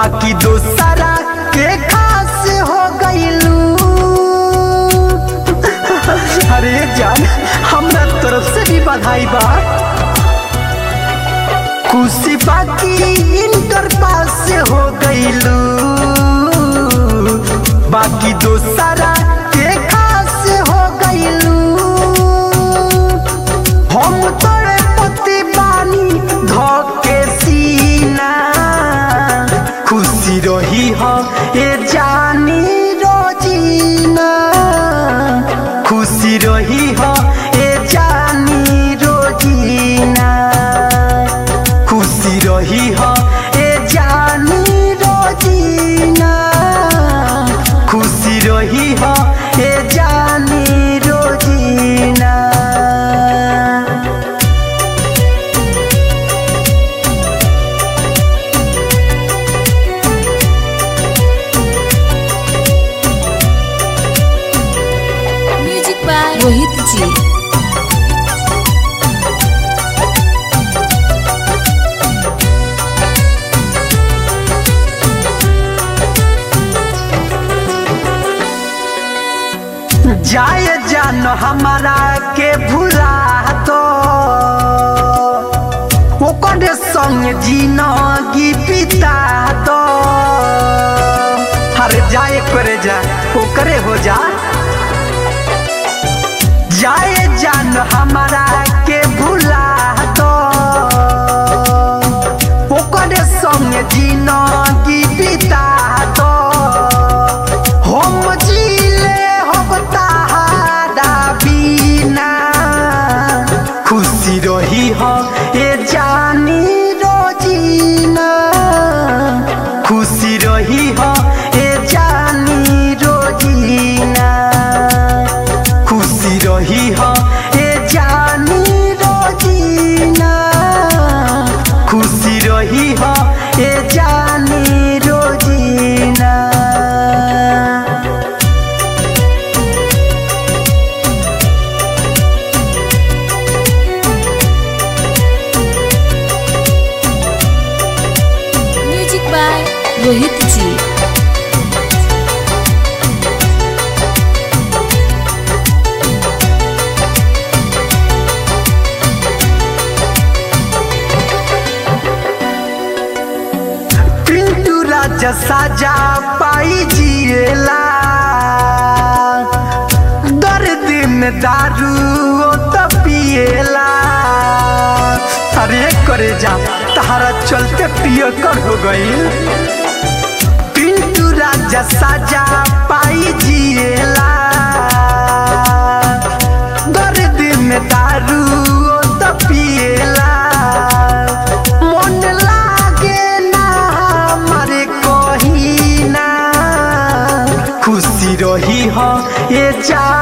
बाकी दोसरा के खास हो गईलू अरे जान हमरा तरफ से भी बधाई बा खुशी बाकी इंटर पास हो गईलू बाकी दोसरा के खास हो गईलू हम तोरे पति बानी धके सीना खुशी रही हो ए जानी रोजीना खुशी रही हो ए जानी रोजीना खुशी रही हो ए जानी रोजीना खुशी रही हो ए जानी रोजीना म्यूजिक बाय रोहित जी जाए जान हमारा के भुला तो ओकर संग जिनगी पिता तो हर जाए करे जा ओकरे हो जा जाए जान हमारा के भुला तो ओकर संग जिनगी पिता तो हम जीले हम ताहारा बिना खुशी रही हो ए जानी रोजीना खुशी रही हो ए जानी रोजीना खुशी रही हो ए जानी रोजीना खुशी रही हो ए जानी रोजीना म्यूजिक बाय रोहित जी पिंटू राजा साजा पाई जिएला दर्द में दारू ओ तो पिएला अरे करे जा तारा चलते पिय कर हो गई पिंटू राजा साजा पाई जिएला दर्द में दारू ओ तो पिएला मन लागे ना हमारे कहीं ना खुशी रही हो ये जा